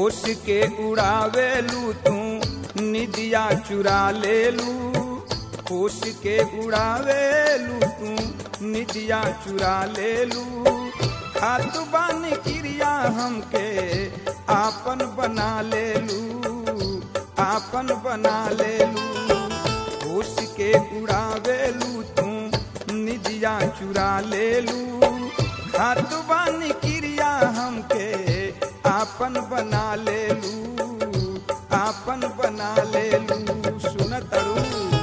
होश के उड़ावेलू तू निदिया चुरा लेलू होश के उड़ावेलू तू निदिया चुरा लेलू खातु बानी क्रिया हमके आपन बना लेलू आपन बना लेलू होश के उड़ावेलू तू निदिया चुरा लेलू खातु बानी क्रिया हमके आपन बना लेलू आपन बना लेलू सुनतरू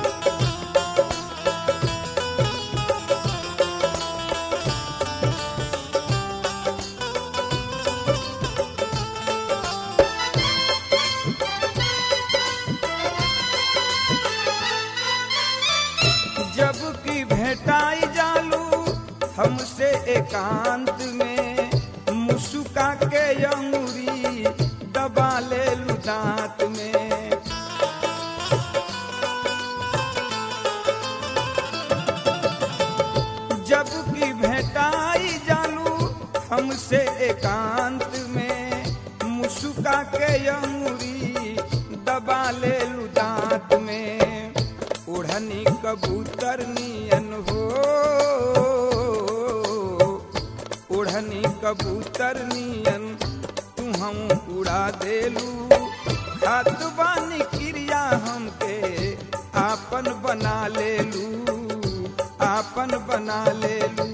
जब की भेटाई जालू हमसे एकांत में मुस्का के अंगुरी दबा ले लू दांत में जब की भेटाई जालू हमसे एकांत में मुस्का के अंगुरी दबा ले लू दांत में ओढ़नी कबूतर नियन हो ओढ़नी कबूतर नियन तू हम उड़ा देलू खात बानी क्रिया हमके आपन बना लेलू आपन बना लेलू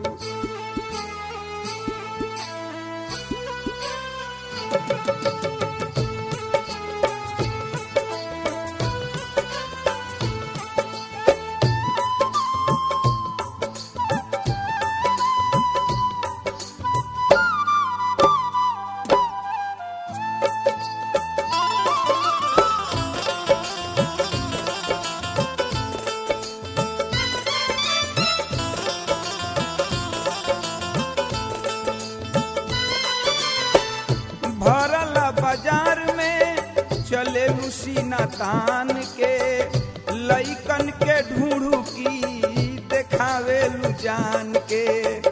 भरल बाजार में चले सीना तान के लइकन के ढूंढू की देखावे जान के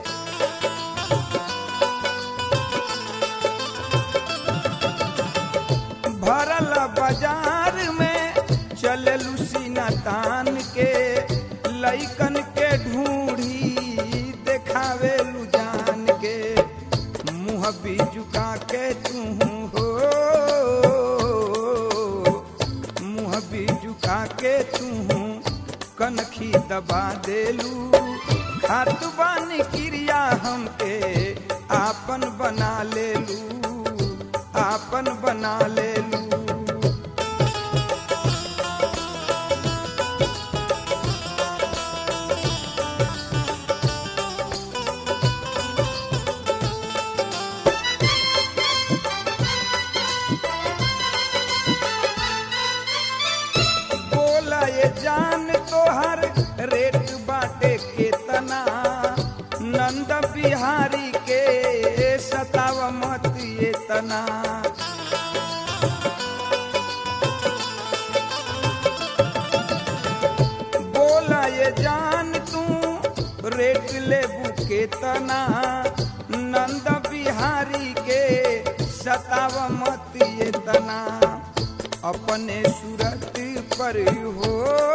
भरल बाजार में चले सीना तान के लइकन के ढूंढी देखावे जान के मुँह भी झुका के तू हो मुँह भी झुका के तू कनखी दबा देलू खात बानी क्रिया हमके आपन बना लेलू आपन बना लेलू बोला ये जान तोहर रेट बाटे केतना नंद बिहारी के सताव मत ये तना बोला ये जान तू रेट लेबू केतना नंद बिहारी के सताव मत ये तना अपने सूरत पर हो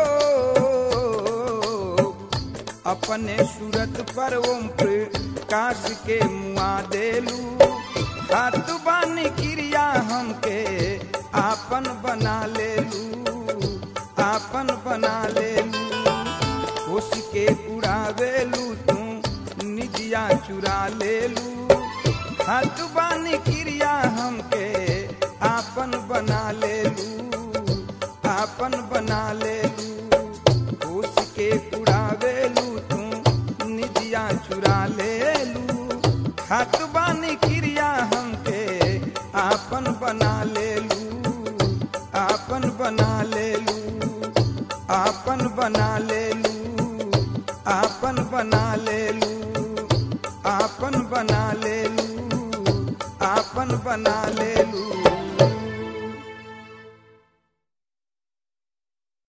अपने सूरत पर ओम प्रकाश के मुआ देलू हाथ बानी क्रिया हमके आपन बना लेलू आपन बना लेलू होश के उड़ावेलू तू निजिया चुरा लेलू हाथ बानी क्रिया हमके आपन बना लेलू आपन बना लेलू होश के उड़ावेलू तू निजिया चुरा लेलू हाथ बानी क्रिया हमके आपन बना लेलू आपन बना लेलू आपन बना लेलू आपन बना लेलू आपन बना लेलू आपन बना ले